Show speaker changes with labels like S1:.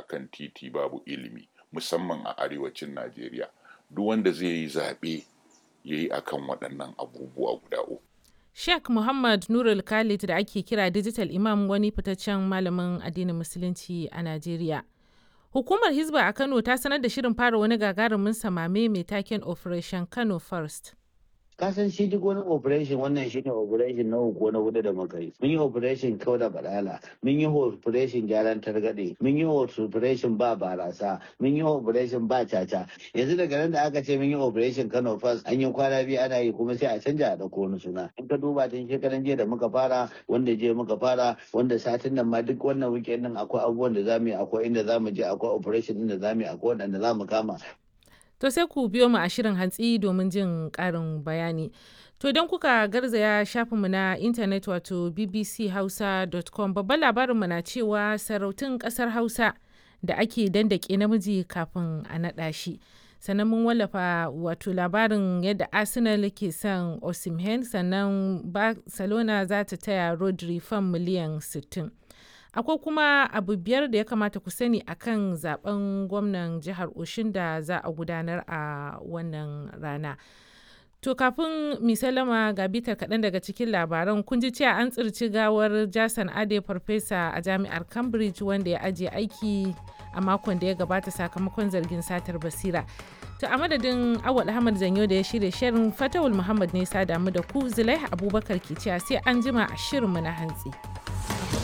S1: akan titi babu ilimi musamman a arewacin najeriya duk wanda zai yi zaɓe ya yi akan waɗannan abubuwa guda uku
S2: Sheikh Muhammad Nurul Khalid da ake kira Digital Imam wani fitaccen malamin addinin Musulunci a Najeriya. Hukumar Hizba a Kano ta sanar da shirin fara wani gagarumin samame mai taken Operation Kano First.
S3: kasan shi duk wani operation wannan shi ne operation na uku na hudu da muka yi mun yi operation kau da badala mun yi operation gyaran targaɗe mun yi operation ba barasa mun yi operation ba caca yanzu daga nan da aka ce mun yi operation kano first an yi kwana biyu ana yi kuma sai a canja a ɗauko wani suna in ka duba tun shekaran jiya da muka fara wanda jiya muka fara wanda satin nan ma duk wannan weekend din akwai abubuwan da zamu yi akwai inda zamu je akwai operation din da zamu yi akwai wanda zamu kama
S2: To sai ku biyo mu a shirin hantsi domin jin ƙarin bayani. To idan kuka garzaya shafinmu na intanet wato bbchausa.com babban labarinmu na cewa sarautun ƙasar Hausa da ake dandake namiji kafin a naɗa shi. Sannan mun wallafa wato labarin yadda Arsenal ke son Osimhen sannan Barcelona za ta taya Rodri fan miliyan 60. akwai kuma abu biyar da ya kamata ku sani akan zaben gwamnan jihar oshin da za a gudanar a wannan rana to kafin misalama ga bitar kaɗan daga cikin labaran kun ji cewa an tsirci gawar jason ade farfesa a jami'ar cambridge wanda ya ajiye aiki a makon da ya gabata sakamakon zargin satar basira to a madadin awal ahmad zanyo da ya shirya shirin fatawul muhammad ne sa damu da ku zulai abubakar ke cewa sai an jima a shirinmu na hantsi.